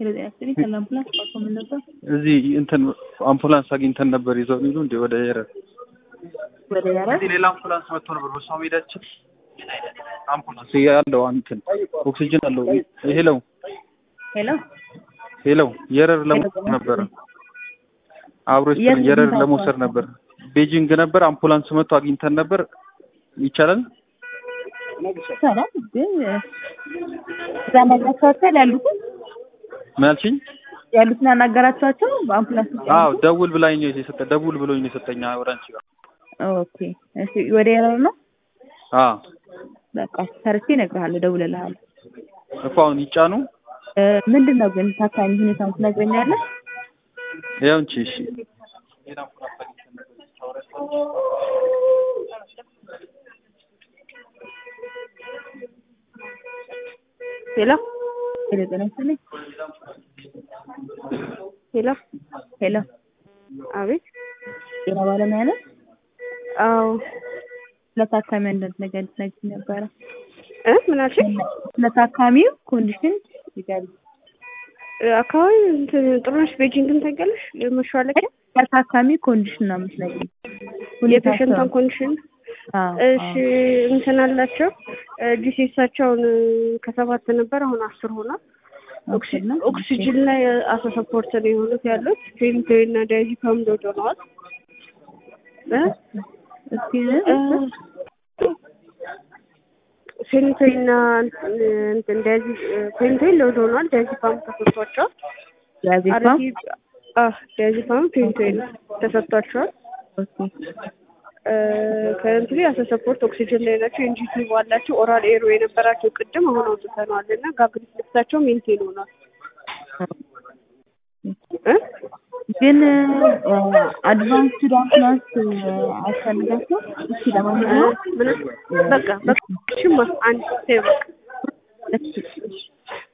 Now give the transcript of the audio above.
ስለዚህ ከአምቡላንስ ቋቆ ምን ነበር እዚህ እንትን አምቡላንስ አግኝተን ነበር ይዘው የሚሉ እንደ ወደ የረር ወደ ያረ እዚህ ሌላ አምቡላንስ መጥቶ ነበር። በሷ መሄዳችን አምቡላንስ ያለው እንትን ኦክሲጅን አለው። ሄለው ሄሎ ሄለው የረር ለመውሰድ ነበር አብሮ ይስጥልኝ። የረር ለመውሰድ ነበር ቤጂንግ ነበር። አምቡላንስ መጥቶ አግኝተን ነበር። ይቻላል ይቻላል ግን እዛ ናገራቸዋቸዋል ያሉትን ምን አልሽኝ? ያሉትን አናገራቸዋቸው በአምቡላንስ ውስጥ አዎ ያሉትን? ደውል ብላኝ ነው የሰጠ ደውል ብሎኝ ነው የሰጠኝ ወደ አንቺ ጋር ኦኬ እሺ ወደ ያረ ነው አዎ በቃ ሰርቼ እነግርሃለሁ እደውልልሃለሁ እኮ አሁን ይጫኑ እ ምንድን ነው ግን ታካሚ ሁኔታውን ትነግረኛለህ ያው እንቺ እሺ ሄሎ ሄሎ ጤና ይስጥልኝ ሄሎ ሄሎ አቤት ጤና ባለሙያ ነህ አዎ ለታካሚ አንዳንድ ነገር ልትነግሪኝ ነበረ እ ምን አልሽኝ ለታካሚው ኮንዲሽን ይጋል አካባቢ እንትን ጥሩነሽ ቤጂንግን ታውቂያለሽ መሿለኪያ ለታካሚ ኮንዲሽን ነው የምትነግሪኝ የፔሸንቷን ኮንዲሽን አዎ እሺ እንትን አላቸው ዲሴሳቸውን ከሰባት ነበር አሁን አስር ሆኗል ኦክሲ- ኦክሲጅን ላይ አሳ ሰፖርት ነው የሆኑት ያሉት ፌንቶ እና ዳይዚፓም ዶዶ ሆነዋል እ እስኪ ፌንቶይና እንትን ዳይዚ ፌንቶይ ሎድ ሆኗል ዳይዚፓም ተሰጥቷቸዋል ያዜፋ አረቲ አህ ዳይዚፓም ፌንቶይ ተሰጥቷቸዋል ከእንትሪ አሰ ሰፖርት ኦክሲጅን ላይ ናቸው። ኤንጂቲ ባላቸው ኦራል ኤሮ የነበራቸው ቅድም አሁን አውጥተነዋል እና ጋግሪት ልብሳቸው ሜንቴን ሆኗል። እ ግን አድቫንስድ አምቡላንስ አያስፈልጋቸው እስኪ ለማንኛውም ምን በቃ በቃ ሽማ አንድ ተይው በቃ እሺ